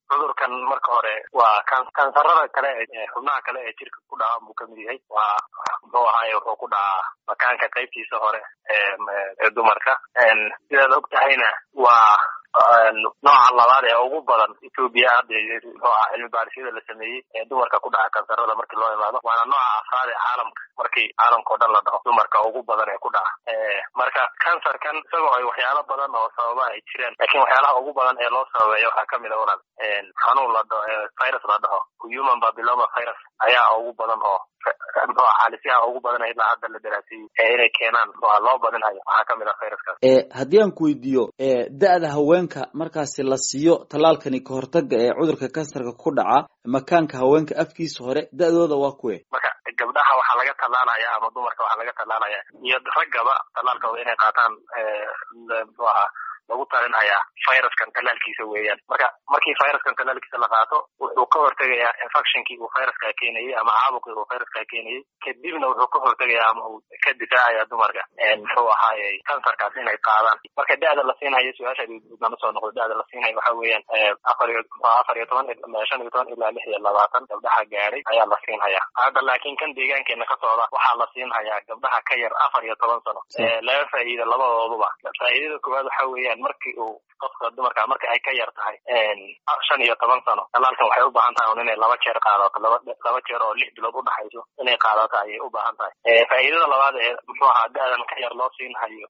cudurkan marka hore waa kansarada kale xubnaha kale ee jirka ku dhaca buu kamid yahay waa muxuu ahaaye wuxuu ku dhacaa makaanka qaybtiisa hore ee dumarka sidaad og tahayna waa nooca labaad ee ugu badan ethoobia hadda muxuu aha cilmi baarisyada la sameeyey ee dumarka ku dhaca kansarada markii loo imaado waana nooca afraad ee caalamka markii caalamka oo dhan la dhaho dumarka ugu badan ee ku dhaca marka kansarkan isagoo ay waxyaalo badan oo sababa ay jireen lakin waxyaalaha ugu badan ee loo sababeeya waxaa kamid a walaal xanuun la dhaho virus la dhaho human babyloma virus ayaa ugu badan oo muxua xaalisyaha ugu badan ilaa hadda la daraasiyey ee inay keenaan muxua loo badinhayo waxaa kamid ah viruskaas haddii aan ku weydiiyo da-da haweenka markaasi la siiyo tallaalkani kahortaga ee cudurka kansarka ku dhaca makaanka haweenka afkiisa hore da-dooda waa kuwe marka gabdhaha waxaa laga tallaalaya ama dumarka waxaa laga tallaalaya iyo raggaba tallaalkooda inay qaataan muxuu ahaa lagu talinhayaa viruskan tallaalkiisa weeyaan marka markii viruskan tallaalkiisa la qaato wuxuu ka hortegayaa infectionkii uu viruska keenayey ama caabuqii uu viruska keenayey kadibna wuxuu ka hortegayaa ama uu ka difaacaya dumarka muxuu ahaaye kansarkaas inay qaadaan marka da-da la siinhayo su-aashaadana soo noqdo da-da la siinhayo waxa weeyaan afar iyo afar iyo toban shan iyo toban ilaa lix iyo labaatan gabdhaha gaadhay ayaa la siinhayaa hadda laakiin kan deegaankeena ka socda waxaa la siinhayaa gabdhaha ka yar afar iyo toban sano laba faa'iida labadooduba faa'iidada koowaad waxa weeyaan markii uu qofka dumarka marka ay ka yar tahay shan iyo toban sano talaalkan waxay u baahan tahay un inay laba jeer qaadato laba laba jeer oo lix bilood udhaxayso inay qaadato ayay u baahan tahay faa'iidada labaad ee muxuu ahaa da-dan ka yar loo siinhayo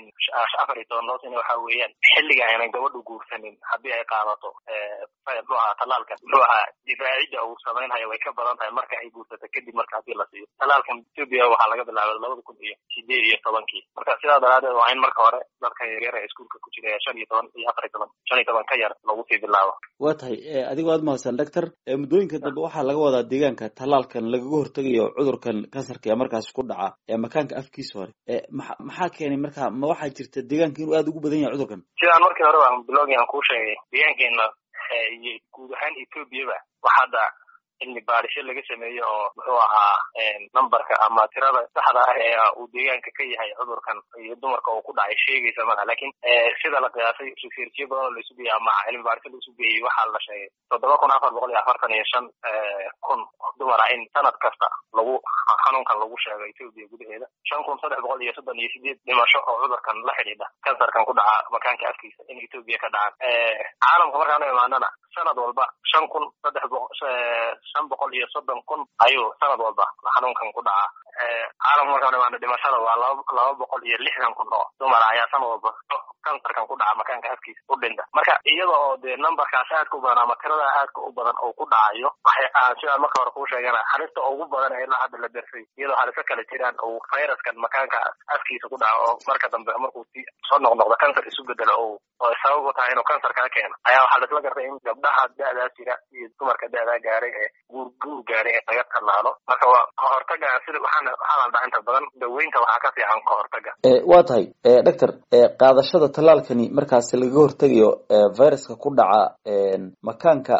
afar iyo toban loo siina waxa weeyaan xilliga aynan gabadhu guursanin haddii ay qaadato muxuu ahaa talaalkan muxuu ahaa difaacidda uu samaynhayo way ka badan tahay marka ay guursato kadib marka haddii la siiyo talaalkan ethoobia waxaa laga bilaabay labada kun iyo sideed iyo tobankii marka sidaa daraadeed waa in marka hore dadka yaryar ee iskuulka ku jira shan iyo toban iyo afar iyo toban shan iyo toban ka yar lagu sii bilaabo waa tahay adigoo aad mahadsan doctor muddooyinka dambe waxaa laga wadaa deegaanka tallaalkan lagaga hortegayo cudurkan kansarka ee markaas ku dhaca ee makaanka afkiisa hore maa maxaa keenay marka ma waxaa jirta deegaanka inuu aada ugu badan yahay cudurkan sidaan markii hore baan bilowgii aan kuu sheegay deegaankeena iyo guud ahaan ethoobiaba wax hadda cilmi baarisho laga sameeyo oo muxuu ahaa numberka ama tirada saxda ah ee uu deegaanka ka yahay cudurkan iyo dumarka uu ku dhacay sheegaysa malaha lakin sida la qiyaasay researchyo badan oo laisu geeyey ama cilmi baarisho laisu geeyey waxaa la sheegay toddoba kun afar boqol iyo afartan iyo shan kun dumar ah in sanad kasta lagu xanuunkan lagu sheego ethoobia gudaheeda shan kun saddex boqol iyo soddon iyo sideed dhimasho oo cudurkan la xidhiidha kansarkan ku dhaca makaanka afkiisa in ethoobia ka dhacaan caalamka markaanu imaanana sanad walba shan kun saddex boqo shan boqol iyo soddon kun ayuu sanad walba xanuunkan ku dhacaa caalamka markaan imaano dhimashada waa laba laba boqol iyo lixdan kun oo dumara ayaa sanad walba kansarkan ku dhaca makaanka afkiisa u dhinta marka iyada oo dee numberkaas aadka u badan ama tirada aadka u badan oo ku dhacayo waxay sidaa marka hore kuu sheegana halista ugu badan ee ilaa hadda la dersay iyadoo haliso kale jiraan uu viruskan makaanka afkiisa ku dhaco oo marka dambe markuu si soo noqnoqdo kansar isu bedelo o oo sabab u tahay inuu kansar kaa keeno ayaa waxaa laisla gartay in gabdhaha da-daa jira iyo dumarka da-daa gaaray ee guur guur gaaray ee laga tallaalo marka waa kahortaga sida waxaana waxaa la inta badan daweynta waxaa ka fiican kahortaga waa tahay doctor qaadashada tallaalkani markaasi lagaga hortegayo viruska ku dhaca makaanka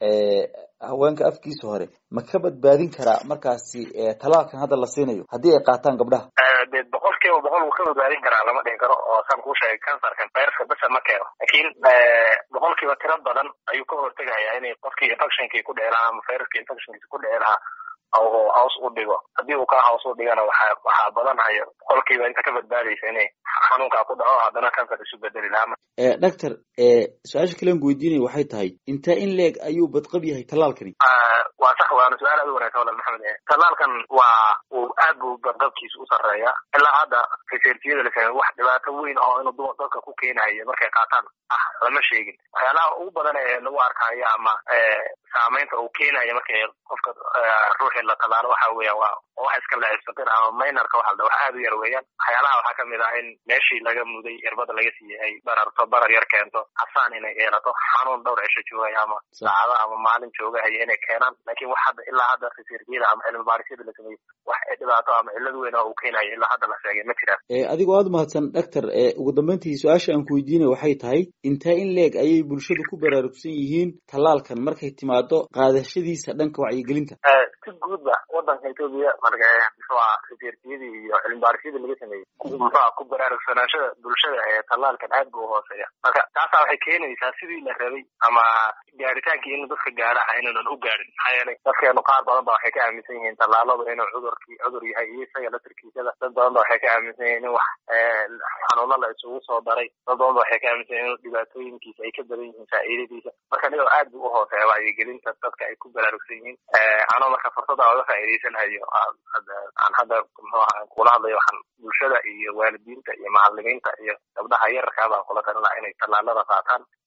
haweenka afkiisa hore ma ka badbaadin karaa markaasi tallaalkan hadda la siinayo haddii ay qaataan gabdhaha de boqol kiiba boqol wuu ka badbaadin karaa lama dhihi karo oo saan kuu sheegay kansarkan viruska besa ma keeno lakin boqol kiiba tiro badan ayuu ka hortegayaa inay qofkii infectionkii ku dhici lahaa ama viruska infectionkiisa ku dhici lahaa oo hoos u dhigo haddii uu ka hoos u dhigana waxa waxaa badanhayo boqolkiiba inta ka badbaadaysa inay xanuunkaa ku dhaco haddana kansar isu bedeli lahaa doctor su-aasha kalean ku weydiinaya waxay tahay intee in leeg ayuu badqab yahay tallaalkani waa sax waana su-aal aad u wanagsan walal maxamed tallaalkan waa uu aad buu badqabkiisa u sarreeya ilaa hadda researchiyada la samey wax dhibaato weyn oo inuu dumar dadka ku keenayo markay qaataan ah lama sheegin waxyaalaha ugu badan ee lagu arkayo ama saameynta uu keenayo markay qofka ruuxii la tallaalo waxa weeyaan waa wax iska lacisaqir ama minorka waxa la wax aad u yar weeyaan waxyaalaha waxaa kamid ah in meeshii laga muday irbada laga siiyey ay bararto barar yar keento casaan inay yeelato xanuun dhowr cisho joogaya ama saacado ama maalin joogahaya inay keenaan lakin wax hadda ilaa hadda researchiyada ama cilmi baarisyada la sameeyey wax dhibaato ama cillad weyn oo uu keenayo ilaa hadda la sheegay ma jiraan adigoo aada mahadsan doctor ugu dambeyntii su-aasha aan ku weydiinay waxay tahay intee in leeg ayay bulshadu ku baraarugsan yihiin tallaalkan markay timaado qaadashadiisa dhanka wacyigelinta si guudba wadanka etoobiya marka muxuu aha researchiyadii iyo cilmibaarishyadii laga sameeyey muxuuha ku baraarugsanaanshada bulshada ee tallaalkan aad bu uhooseeya marka taasaa waxay keenaysaa sidii la rabay ama gaaritaankii in dadka gaadhaha inaynan u gaadhin maxaa yeelay dadkeenu qaar badan ba waxay ka aaminsan yihiin tallaaladu inuu cudurkii cudur yahay iyo isaga latarkiisada dad badan ba waxay ka aaminsan yihiin in wax xanuuno la isugu soo daray dad badan ba waxay ka aaminsan yihin in dhibaatooyinkiisa ay ka badan yihiin faa'iidadiisa marka nigoo aad bu uhooseeya wacyigelinta dadka ay ku baraarugsan yihiin anoo marka fursada oga faa'iidaysanayo aan hadda muxuu aha kula hadlayo waxaan bulshada iyo waalidiinta iyo macalimiinta iyo gabdhaha yararkaa baan kula talin laha inay tallaalada qaataan